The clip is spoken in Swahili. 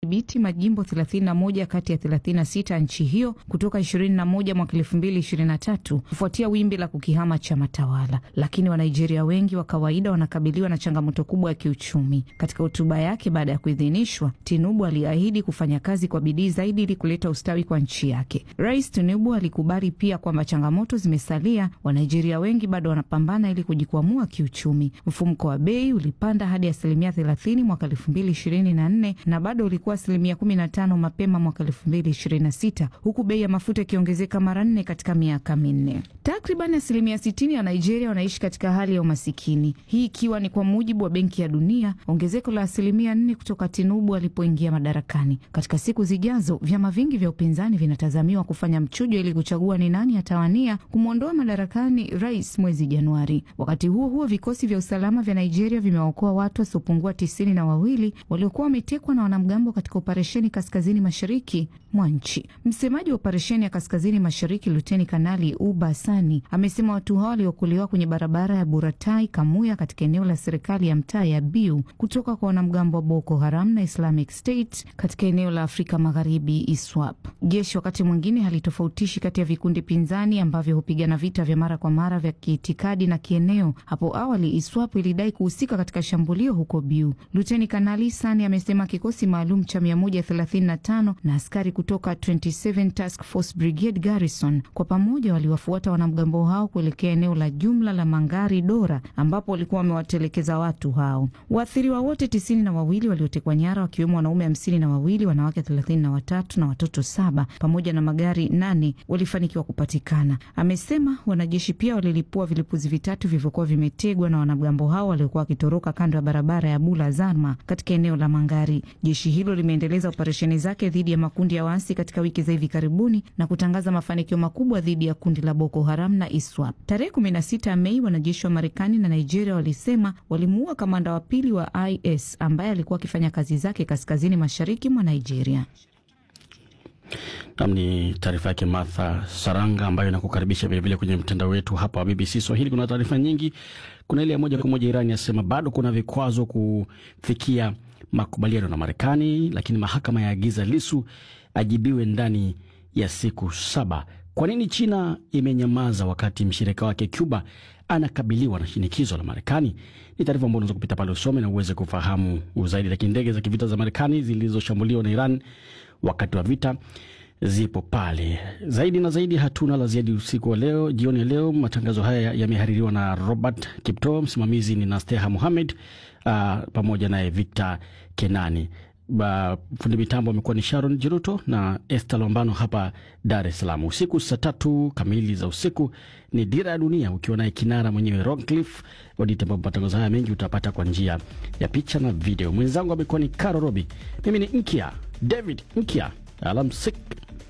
kudhibiti majimbo 31 kati ya 36 nchi hiyo kutoka 21 mwaka 2023 kufuatia wimbi la kukihama chama tawala, lakini Wanigeria wengi wa kawaida wanakabiliwa na changamoto kubwa ya kiuchumi. Katika hotuba yake baada ya kuidhinishwa, Tinubu aliahidi kufanya kazi kwa bidii zaidi ili kuleta ustawi kwa nchi yake. Rais Tinubu alikubali pia kwamba changamoto zimesalia, Wanigeria wengi bado wanapambana ili kujikwamua kiuchumi. Mfumuko wa bei ulipanda hadi asilimia 30 mwaka 2024 na bado ulikuwa asilimia 15 mapema mwaka 2026 huku bei ya mafuta ikiongezeka mara nne katika miaka minne. Takriban asilimia 60 ya Nigeria wanaishi katika hali ya umasikini, hii ikiwa ni kwa mujibu wa Benki ya Dunia, ongezeko la asilimia 4 kutoka Tinubu alipoingia madarakani. Katika siku zijazo, vyama vingi vya upinzani vinatazamiwa kufanya mchujo ili kuchagua ni nani atawania kumwondoa madarakani rais mwezi Januari. Wakati huo huo, vikosi vya usalama vya Nigeria vimewaokoa watu wasiopungua tisini na wawili waliokuwa wametekwa na wanamgambo katika operesheni kaskazini mashariki mwa nchi. Msemaji wa operesheni ya kaskazini mashariki Luteni Kanali Uba Sani amesema watu hao waliokolewa kwenye barabara ya Buratai Kamuya katika eneo la serikali ya mtaa ya Biu kutoka kwa wanamgambo wa Boko Haram na Islamic State katika eneo la Afrika Magharibi ISWAP. Jeshi wakati mwingine halitofautishi kati ya vikundi pinzani ambavyo hupigana vita vya mara kwa mara vya kiitikadi na kieneo. Hapo awali ISWAP ilidai kuhusika katika shambulio huko Biu. Luteni Kanali Sani amesema kikosi maalum cha 135 na askari kutoka 27 Task Force Brigade Garrison kwa pamoja waliwafuata wanamgambo hao kuelekea eneo la jumla la Mangari Dora ambapo walikuwa wamewatelekeza watu hao. Waathiriwa wote tisini na wawili waliotekwa nyara wakiwemo wanaume hamsini na wawili, wanawake thelathini na watatu na watoto saba pamoja na magari nane walifanikiwa kupatikana. Amesema wanajeshi pia walilipua vilipuzi vitatu vilivyokuwa vimetegwa na wanamgambo hao waliokuwa wakitoroka kando ya barabara ya Bula Zarma katika eneo la Mangari. Jeshi hilo limeendeleza operesheni zake dhidi ya makundi ya waasi katika wiki za hivi karibuni na kutangaza mafanikio makubwa dhidi ya kundi la Boko Haram na ISWAP. Tarehe 16 Mei, wanajeshi wa Marekani na Nigeria walisema walimuua kamanda wa pili wa IS ambaye alikuwa akifanya kazi zake kaskazini mashariki mwa Nigeria. Nam ni taarifa yake Martha Saranga ambayo inakukaribisha vilevile kwenye mtandao wetu hapa wa BBC Swahili. Kuna taarifa nyingi. Kuna ile ya moja kwa moja, Iran yasema bado kuna vikwazo kufikia makubaliano na Marekani, lakini mahakama yaagiza Lisu ajibiwe ndani ya siku saba. Kwa nini China imenyamaza wakati mshirika wake Cuba anakabiliwa na shinikizo la Marekani? Ni taarifa ambayo unaweza kupita pale usome na uweze kufahamu zaidi. Lakini ndege za kivita za Marekani zilizoshambuliwa na Iran wakati wa vita zipo pale. Zaidi na zaidi, hatuna la ziada usiku wa leo, jioni ya leo. Matangazo haya yamehaririwa na Robert Kipto, msimamizi ni Nasteha Muhamed uh, pamoja naye Victor Kenani. Ba, fundi mitambo amekuwa ni Sharon Jiruto na Esther Lombano hapa Dar es Salaam. Usiku saa tatu kamili za usiku ni Dira ya Dunia ukiwa naye kinara mwenyewe Roncliffe Wadite, ambapo matangazo haya mengi utapata kwa njia ya picha na video. Mwenzangu amekuwa ni Caro Robi, mimi ni Nkia David Nkia. Alamsik.